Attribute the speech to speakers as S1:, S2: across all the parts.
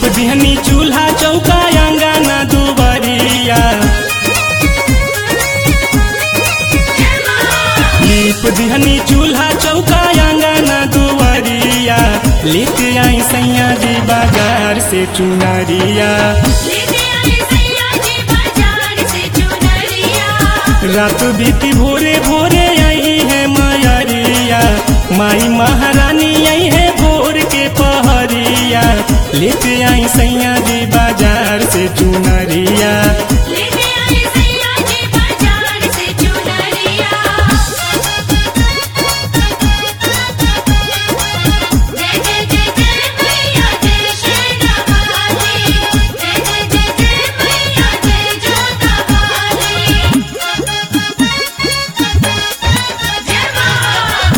S1: लीप दिहनी चूल्हा चौका अंगना दुबरिया लीप दिहनी चूल्हा चौका अंगना दुबरिया लेके आई सैया जी बाजार से चुनरिया
S2: लेके आए सैया जी बाजार से चुनरिया
S1: रात बीती भोरे भोरे आई है मायरिया माई महारानी आई है भोर के पहरिया लेते आई सैया जी बाजार से चुनरिया
S2: लेके आए सैया जी बाजार से चुनरिया जय जय जय जय मैया जय शेरा वाली जय जय जय जय मैया जय जोता वाली जय मां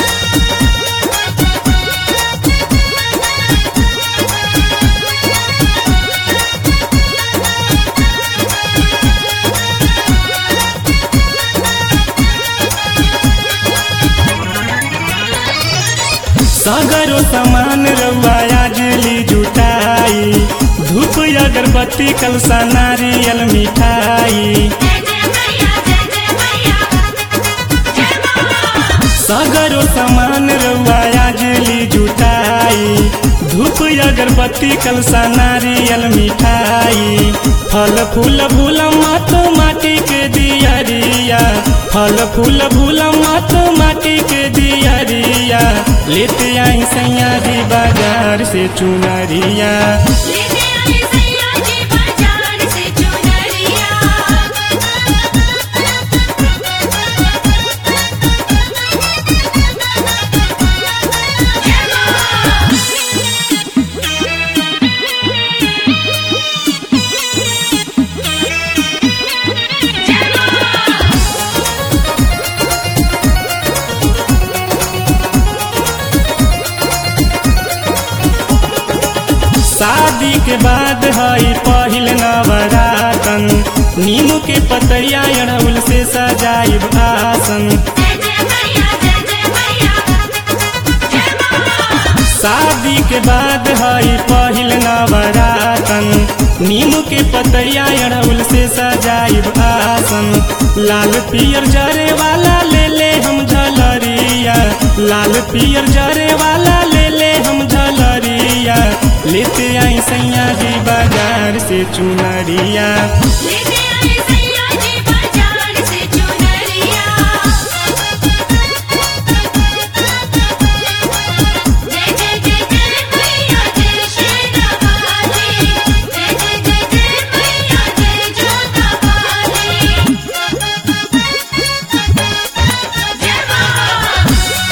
S1: सगरो सामान रउआ आजली जुटाई धूप अगरबत्ती कलसा नारियल मिठाई
S2: जय जय मैया जय जय मैया जय मां
S1: सगरो सामान रउआ आजली जुटाई धूप अगरबत्ती कलसा नारियल मिठाई फल फूल फूल मत माटी के दियरिया फल फूल फूल मत माटी के दियरिया लेते आई सैया जी बाजार से चुनरिया
S2: लेके आए सैया जी बाजार से चुनरिया जय मां जय मां
S1: शादी के बाद हई पहिल नवरातन नीम के पतैया अड़हुल से सजाइब आसन
S2: जय जय मैया जय जय मैया जय मां
S1: शादी के बाद हई पहिल नवरातन नीम के पतैया अड़हुल से सजाइब आसन लाल पियर जरे वाला ले ले हम झलरिया लाल पियर जरे वाला ले ले हम झलरिया लेते आई सैया जी बाजार से चुनरिया
S2: लेके आए सैया जी बाजार से चुनरिया जय जय जय जय मैया जय शेरा वाली जय जय जय जय मैया जय जोता वाली जय मां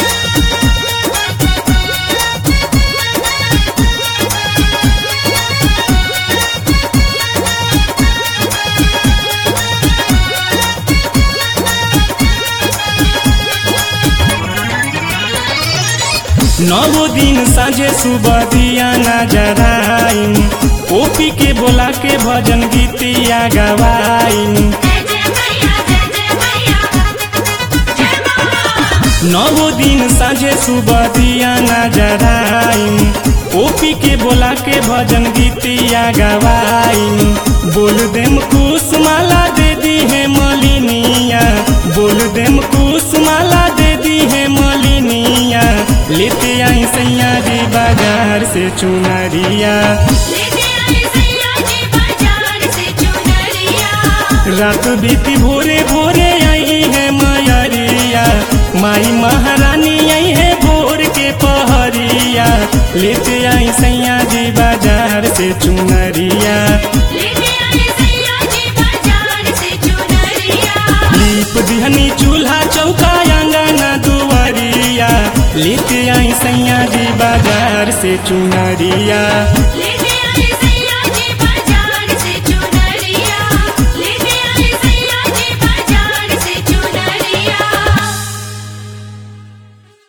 S1: नौ दिन साझे सुबह दिया नजराइन ओपी के बोला के भजन गीतिया गवाइन
S2: जय जय मैया जय जय मैया जय मां
S1: नौ दिन साझे सुबह दिया नजराइन ओपी के बोला के भजन गीतिया गवाइन बोल देम कुश माला दे दी है मलिनिया बोल देम कुश माला दे दी है मलिनिया लेते आई सैया जी बाजार से चुनरिया
S2: लेके आए सैया जी बाजार से चुनरिया
S1: रात बीती भोरे भोरे आई है मायरिया माई महारानी आई है भोर के पहरिया लेते आई सैया जी बाजार से चुनरिया
S2: लेके आए सैया जी बाजार से चुनरिया
S1: लीप दिहनी चूल्हा चौका अंगना दुआरिया लेते आई सैया जी बाजार से चुनरिया
S2: ले